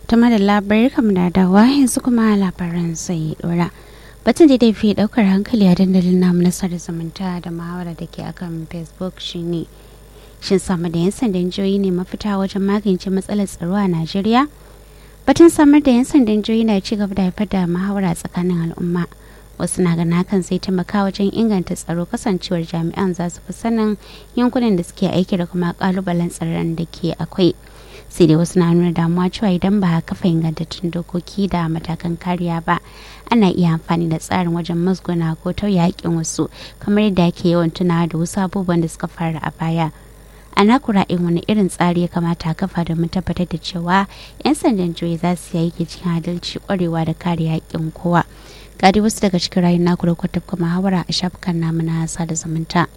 tuma da labarai kam da dawa yanzu kuma labaran sai dora batun da dai fi daukar hankali a dandalin namu na sada zumunta da muhawara da ke akan facebook shine shin samar da yan sandan jihohi ne mafita wajen magance matsalar tsaro a najeriya batun samar da yan sandan jihohi na ci gaba da haifar da muhawara tsakanin al'umma wasu na gana hakan sai taimaka wajen inganta tsaro kasancewar jami'an za su fi sanin yankunan da suke aiki da kuma kalubalen tsaron da ke akwai sai dai wasu na nuna damuwa cewa idan ba a kafa ingantattun dokoki da matakan kariya ba ana iya amfani da tsarin wajen musguna ko tauye haƙƙin wasu kamar yadda ake yawan tunawa da wasu abubuwan da suka faru a baya a nakura in wani irin tsari ya kamata a kafa domin tabbatar da cewa 'yan sandan jihohi za su yi aiki cikin adalci kwarewa da kare haƙƙin kowa gadi wasu daga cikin rayun naku da kwatab kuma hawara a shafukan namu na sada zumunta.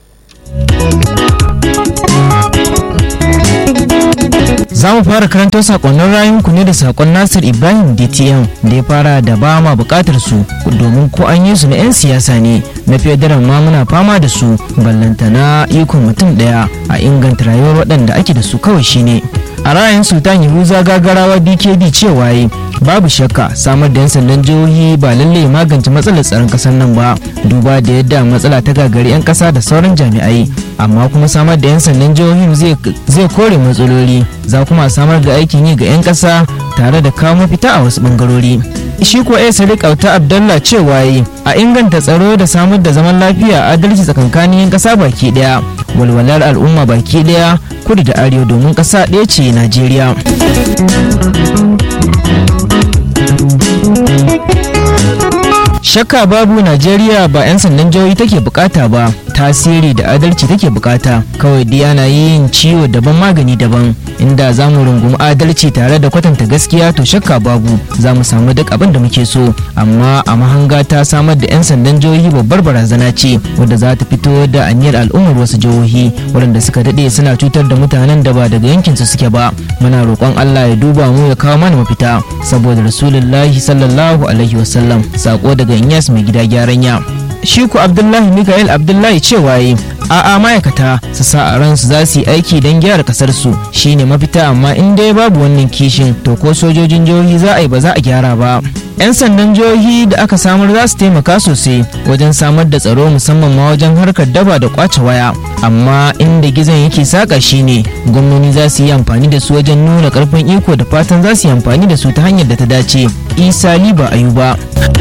Za mu fara karanto sakonnin rayunku ne da sakon Nasir Ibrahim DTM da ya fara da ba ma bukatar su domin ko an yi su na 'yan siyasa ne na federal ma muna fama da su ballantana ikon mutum daya a inganta rayuwar waɗanda ake da su kawai shine. a ra'ayin sultan yahuza gagarawa dkd cewa yi babu shakka samar da 'yan sandan jihohi ba lalle ya magance matsalar tsaron kasar nan ba duba da yadda matsala ta gagari 'yan kasa da sauran jami'ai amma kuma samar da 'yan sandan jihohin zai kore matsaloli za kuma samar da aikin yi ga 'yan kasa tare da kawo mafita a wasu bangarori shi ko ya sadiq auta abdallah cewa yi a inganta tsaro da samar da zaman lafiya adalci tsakankanin 'yan kasa baki daya walwalar al'umma baki daya kudu da arewa domin kasa ɗaya ce najeriya shakka babu najeriya ba 'yan sandan jihohi take bukata ba tasiri da adalci take bukata kawai dai ana yin ciwo daban magani daban inda za mu rungumi adalci tare da kwatanta gaskiya to shakka babu za mu samu duk abin da muke so amma a mahanga ta samar da 'yan sandan jihohi babbar barazana ce wadda za ta fito da aniyar al'ummar wasu jihohi waɗanda suka daɗe suna cutar da mutanen da ba daga yankinsu suke ba muna roƙon allah ya duba mu ya kawo mana mafita saboda rasulullahi sallallahu alaihi wasallam sako daga inyas mai gida gyaran ya shi ku abdullahi mikael abdullahi cewa yi a'a ma'aikata su sa a ransu za su yi aiki don gyara kasar su shine mafita amma in dai babu wannan kishin to ko sojojin jihohi za a yi ba za a gyara ba yan sandan jihohi da aka samar za su taimaka sosai wajen samar da tsaro musamman ma wajen harkar daba da kwace waya amma inda gizon yake saka shine gwamnoni za su yi amfani da su wajen nuna karfin iko da fatan za su yi amfani da su ta hanyar da ta dace isa liba ayuba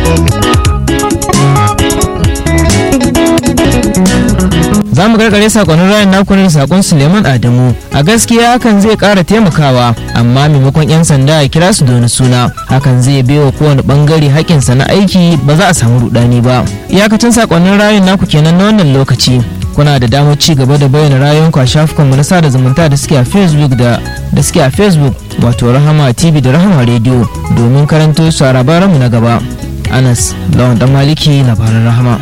za mu gargare sakonnin rayan naku da sakon suleiman adamu a gaskiya hakan zai kara taimakawa amma maimakon 'yan sanda a kira su da suna hakan zai baiwa kowane bangare hakinsa na aiki ba za a samu rudani ba iyakacin sakonnin rayan naku kenan na wannan lokaci kuna da damar ci gaba da bayyana rayuwanku a shafukanmu na sada zumunta da suke a facebook da da suke a facebook wato rahama tv da rahama radio domin karanto su a labaranmu na gaba anas lawan dan maliki labaran rahama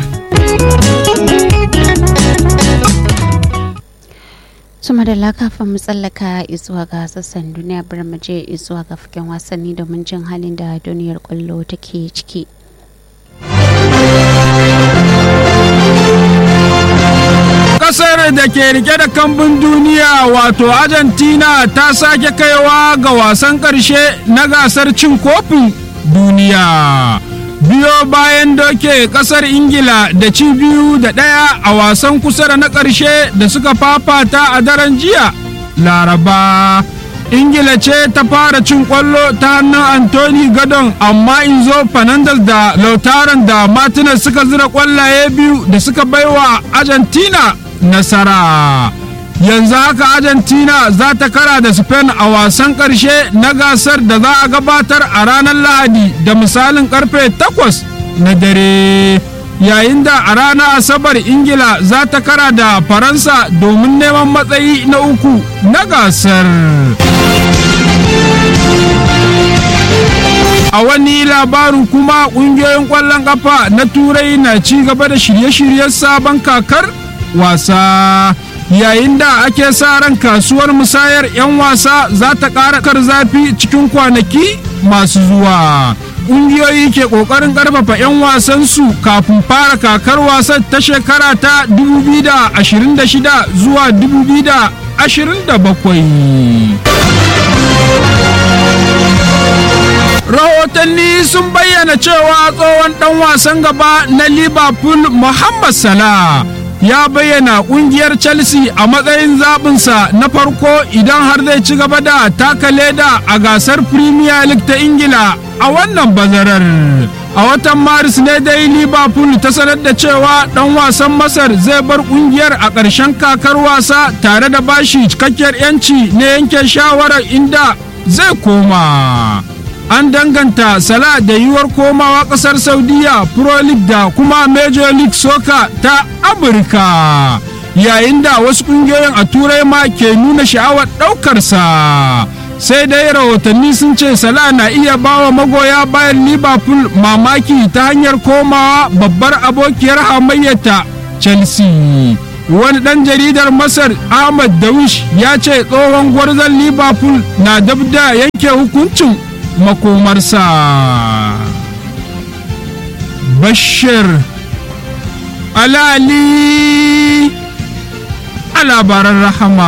suma da lakafin mu tsallaka izuwa ga sassan duniya bar mu je izuwa ga fagen wasanni domin jin halin da duniyar kwallo take ciki kasar da ke rike da kambun duniya wato argentina ta sake kaiwa ga wasan karshe na gasar cin kofin duniya biyo bayan doke kasar ingila da ci biyu da ɗaya a wasan kusa da na ƙarshe da suka fafata a daren jiya laraba ingila ce ta fara cin kwallo ta hannun anthony gadon amma inzo fernandez da lautaran da martinez suka zira kwallaye biyu da suka baiwa argentina nasara yanzu haka argentina za ta kara da spain a wasan karshe na gasar da za a gabatar a ranar lahadi da misalin karfe 8 na dare yayin da a ranar asabar ingila za ta kara da faransa domin neman matsayi na uku na gasar a wani labarin kuma kungiyoyin kwallon kafa na turai na ci gaba da shirye-shiryen sabon kakar wasa yayin da ake sa ran kasuwar musayar 'yan wasa za ta ƙara kar zafi cikin kwanaki masu zuwa ƙungiyoyi ke ƙoƙarin ƙarfafa 'yan wasansu kafin fara kakar wasan ta shekara ta 2026 zuwa 2027 bayyana cewa tsohon ɗan wasan gaba na liverpool muhammad salah ya bayyana ƙungiyar chelsea a matsayin zaɓinsa na farko idan har zai ci gaba da taka leda a gasar premier league ta ingila a wannan bazarar a watan maris ne dai liverpool ta sanar da cewa ɗan wasan masar zai bar ƙungiyar a ƙarshen kakar wasa tare da bashi cikakkiyar 'yanci na yanke shawarar inda zai koma an danganta sala da yiwuwar komawa kasar saudiya pro league da kuma major league soccer ta amurka yayin da wasu kungiyoyin a turai ma ke nuna sha'awar ɗaukarsa sai dai rahotanni sun ce sala na iya bawa magoya bayan liverpool mamaki ta hanyar komawa babbar abokiyar hamayyata chelsea wani ɗan jaridar masar ahmad dawish ya ce tsohon gwarzon liverpool na dab da yanke hukuncin makomarsa bashir alali a labaran rahama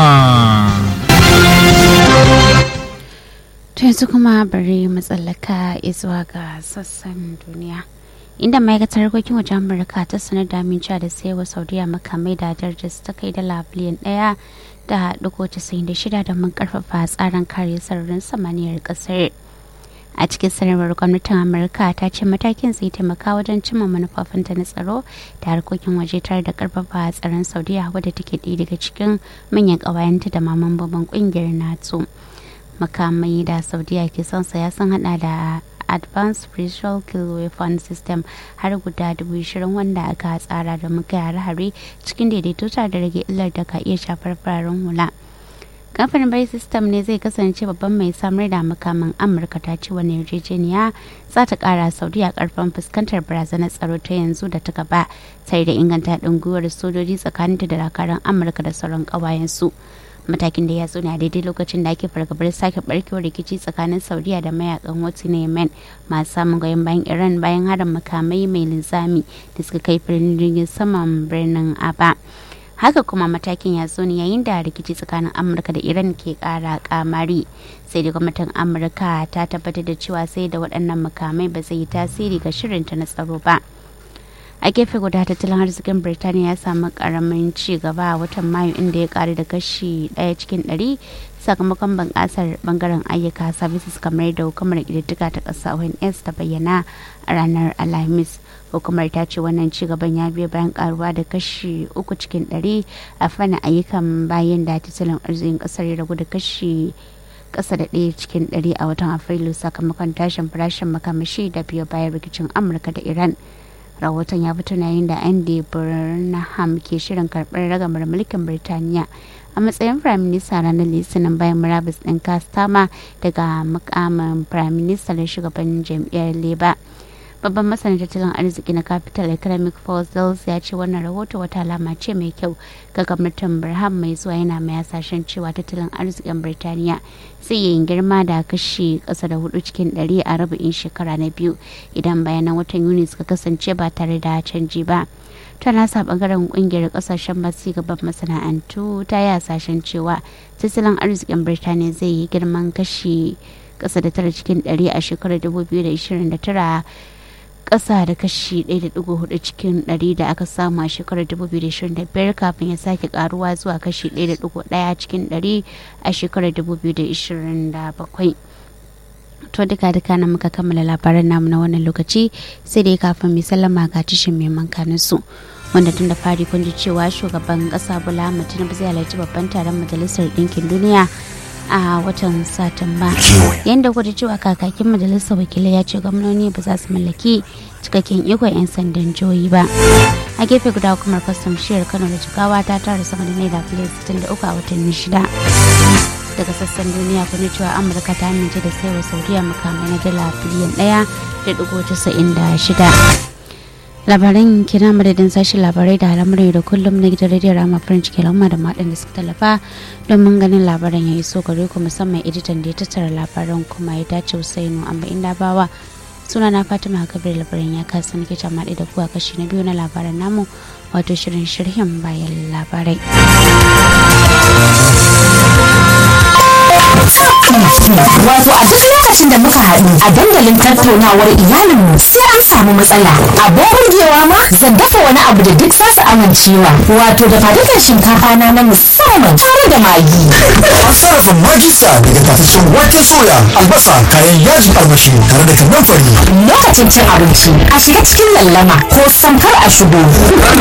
yanzu kuma bari matsalaka zuwa ga sassan duniya inda ma'aikatar harkokin wajen amurka ta sanar da amincewa da sayawa saudiya makamai da darajar ta kai dala biliyan daya da dugo casa'in da shida domin karfafa tsarin kare sararin samaniyar kasar a cikin sanarwar gwamnatin amurka ta ce matakin zai taimaka wajen cimma manufofinta na tsaro da harkokin waje tare da karfafa tsaron saudiya wadda take ɗaya daga cikin manyan ƙawayenta da maman babban ƙungiyar nato makamai da saudiya ke son saya sun hada da advanced spiritual kill weapon system har guda dubu shirin wanda aka tsara da muka hare-hare cikin daidaito tare da rage illar da ka iya shafar fararen hula kamfanin bai system ne zai kasance babban mai samar da makaman amurka ta ce wani yarjejeniya za ta kara saudiya karfin fuskantar barazanar tsaro ta yanzu da ta gaba sai da inganta haɗin gwiwar sojoji tsakaninta da dakarun amurka da sauran ƙawayensu matakin da ya zo ne a daidai lokacin da ake fargabar sake barkewar rikici tsakanin saudiya da mayakan wata na yemen masu samun goyon bayan iran bayan harin makamai mai linzami da suka kai birnin jirgin saman birnin aba haka kuma matakin ya zo ne yayin da rikici tsakanin amurka da iran ke kara kamari sai da gwamnatin amurka ta tabbatar da cewa sai da waɗannan makamai ba zai yi tasiri ga shirinta na tsaro ba a gefe guda tattalin arzikin birtaniya ya samu karamin ci gaba a watan mayu inda ya karu da kashi daya cikin ɗari sakamakon bunƙasar bangaren ayyuka services kamar da hukumar ƙididdiga ta ƙasa ons ta bayyana a ranar alhamis hukumar ta ce wannan ci gaban ya biyo bayan karuwa da kashi uku cikin ɗari a fannin ayyukan bayan da tattalin arzikin ƙasar ya ragu da kashi kasa da ɗaya cikin ɗari a watan afrilu sakamakon tashin farashin makamashi da biyo bayan rikicin amurka da iran rahoton ya fito yayin da andy burnham ke shirin karɓar ragamar mulkin birtaniya a matsayin firaminista ranar litinin bayan murabus ɗin kastama daga mukamin firaminista da shugaban jam'iyyar labour babban masanin tattalin arziki na capital economic fossils ya ce wannan rahoto wata alama ce mai kyau ga gwamnatin birham mai zuwa yana mai hasashen cewa tattalin arzikin birtaniya zai yi girma da kashi kasa da hudu cikin ɗari a rabin shekara na biyu idan bayanan watan yuni suka kasance ba tare da canji ba ta nasa bangaren kungiyar kasashen masu gaban masana'antu ta yi hasashen cewa tattalin arzikin birtaniya zai yi girman kashi kasa da tara cikin ɗari a shekarar 2029 kasa da kashi 1.4 cikin 100 da aka samu a shekarar 2025 kafin ya sake karuwa zuwa kashi 1.1 cikin 100 a shekarar 2027 to duka duka na muka kammala labaran namu na wannan lokaci sai dai kafin mai sallama ga tishin mai mankanin su wanda tun da fari kun ji cewa shugaban kasa bola tinubu zai halarci babban taron majalisar ɗinkin duniya a watan satumba yadda kudu cewa kakakin majalisar wakilai ya ce gwamnoni ba za su mallaki cikakken ikon 'yan sandan jihohi ba a gefe guda hukumar kwastam shiyar kano da jigawa ta tara sama da naira biliyan 63 a watanni shida daga sassan duniya kun cewa amurka ta amince da saiwa saudiya makamai na dala biliyan ɗaya da dubu casa'in da shida labaran kina madadin sashen labarai da al'amuran da kullum na gidan rediyo rama farin ciki lamma da maɗin da suka tallafa domin ganin labaran ya iso gare ku musamman editan da ya tattara labaran kuma ya dace usainu amma inda bawa suna na fatima kabir labaran ya kasa nake maɗi da kuwa kashi na biyu na labaran namu wato shirin shirhin bayan labarai Wato a duk lokacin da muka haɗu a dandalin tattaunawar iyalinmu sai an samu matsala. Abin burgewa ma zan dafa wani abu da duk za su amincewa. Wato da fadukan shinkafa na na musamman tare da magi. An sarrafa magisa daga tafashin waken soya, albasa, kayan yajin armashi tare da kannan fari. Lokacin cin abinci a shiga cikin lallama ko samkar a shigo.